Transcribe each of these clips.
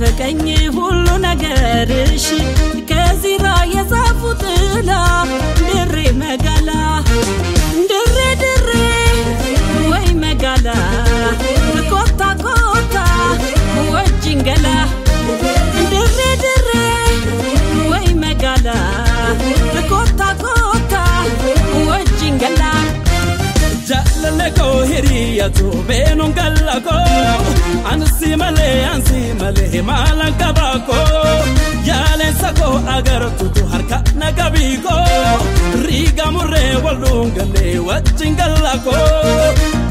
ናፈቀኝ ሁሉ ነገርሽ ከዚራ የዛፉ ጥላ ድሬ መጋላ ድሬ ድሬ ወይ መጋላ ኮታ ኮታ ወጅንገላ ድሬ ድሬ ወይ መጋላ ኮታ ኮታ ወጅንገላ jaalala koo hiriyatu beenuun galla koo ansi malee ansi malee maalan qaba koo yaaleensa koo agartutu harka na qabii koo riiga murree wal dhuungallee wajjin galla koo.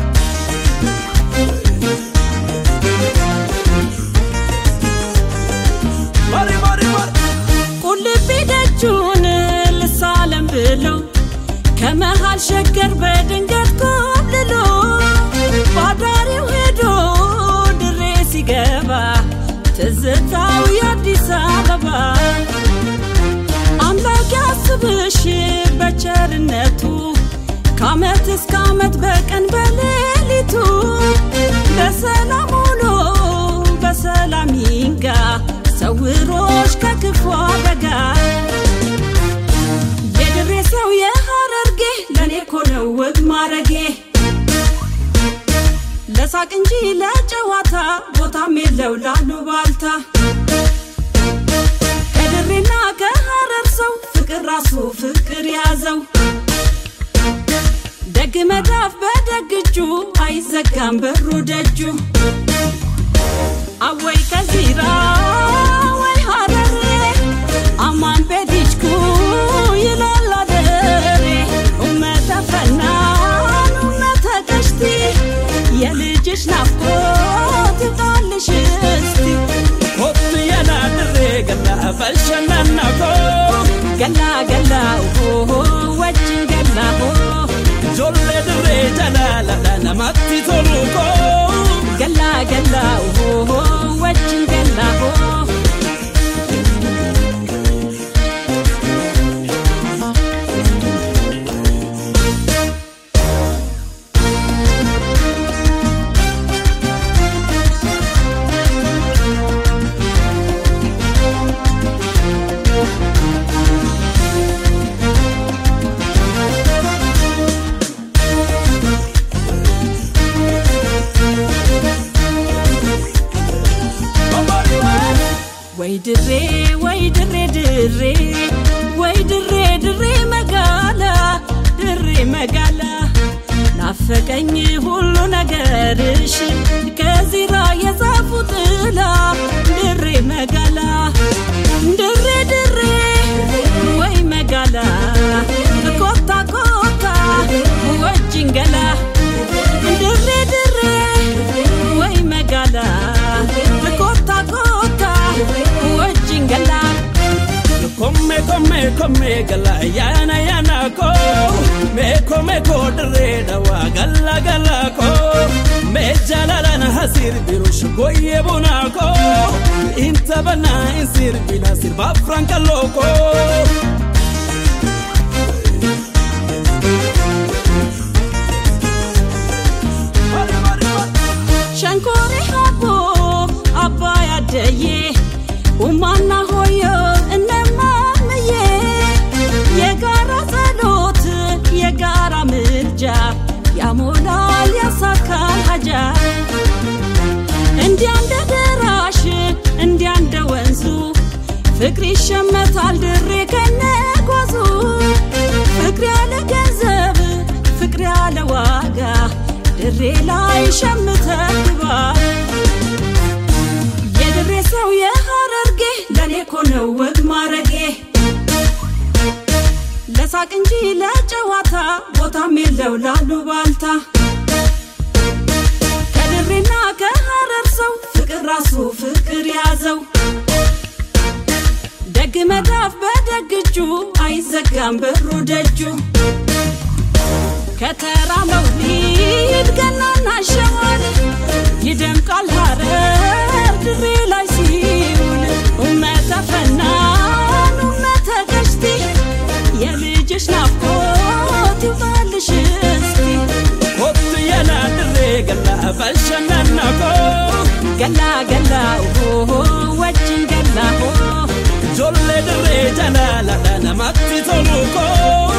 Mari mari mari. ቁልቢ ደጁን ልሳለም ብለው ከመሃል ሸገር በድንገት ኮብልሎ ባዳሪው ሄዶ ድሬ ሲገባ ትዝታው የአዲስ አበባ አምላክ ያስብሽ በቸርነቱ ከአመት እስከ አመት በቀን በሌሊቱ በሰላም ውሎ በሰላም ይንጋ ሰውሮሽ ከክፉ አደጋ የድሬ ሰው የሐረርጌ ለእኔ እኮ ነው ወግ ማረጌ ለሳቅ እንጂ ለጨዋታ ቦታም የለው ላሉ ባልታ ከድሬና ከሐረር ሰው ፍቅር ራሱ ፍቅር ያዘው ደግ መዳፍ በደግ እጁ አይዘጋም በሩ ደጁ አወይ ከዚራ ወይ ሐረሬ አማን ቤዲችኩ ይላል አደሬ ኡመተ ፈናን ኡመተ ቀሽቲ የልጅሽ ናፍቆት ይውጣልሽ እስቲ Kottu yana dirree galla bashannana koo ገላ ገላ ሆሆ ወጅን ገላ ሆ ijoollee dirree jalaladha namatti tolu koo ገላ ገላ ሆሆ ወጅን ገላ ሆ ወይ ድሬ ወይ ድሬ ድሬ ወይ ድሬ ድሬ መጋላ ድሬ መጋላ ናፈቀኝ ሁሉ ነገርሽ ከዚራ የዛፉ ጥላ ድሬ መጋላ ድሬ ድሬ ወይ መጋላ ኮታ ኮታ ወጅንገላ ድሬ ድሬ ወይ መጋላ ኮታ ኮታ ወጅንገላ Komme komme komme gala yana yana ko me komme ko dire dawa gala gala ko me jalala na hasir birush goye bona ko inta bana insir bina sir ba franka loko Mari mari mari ሸንኮሬ ሀቦ አባይ አደዬ ኡማና ሆዮ እነማምዬ የጋራ ጸሎት የጋራ ምልጃ ያሞላል ያሳካል ሀጃ እንዲያ እንደ ደራሽ እንዲያ እንደ ወንዙ ፍቅር ይሸመታል ድሬ ከነጓዙ ፍቅር ያለ ገንዘብ ፍቅር ያለ ዋጋ ድሬ ላይ ሸምተህ ግባ የድሬ ሰው የሐረርጌ ለእኔ እኮ ነው ወግ ማረጌ ለሳቅ እንጂ ለጨዋታ ቦታም የለው ላሉ ባልታ ከድሬና ከሐረር ሰው ፍቅር ራሱ ፍቅር ያዘው ደግ መዳፍ በደግ እጁ አይዘጋም በሩ ደጁ ከተራ መውሊድ ገናና ሸዋል ይደምቃል ሐረር ድሬ ላይ ሲውል ኡመተ ፈናን ኡመተ ቀሽቲ የልጅሽ ናፍቆት ይውጣልሽ እስቲ Kottu yana dirree gala bashannana ko ገላ ገላ ሆሆ jalaladha namatti tolu koo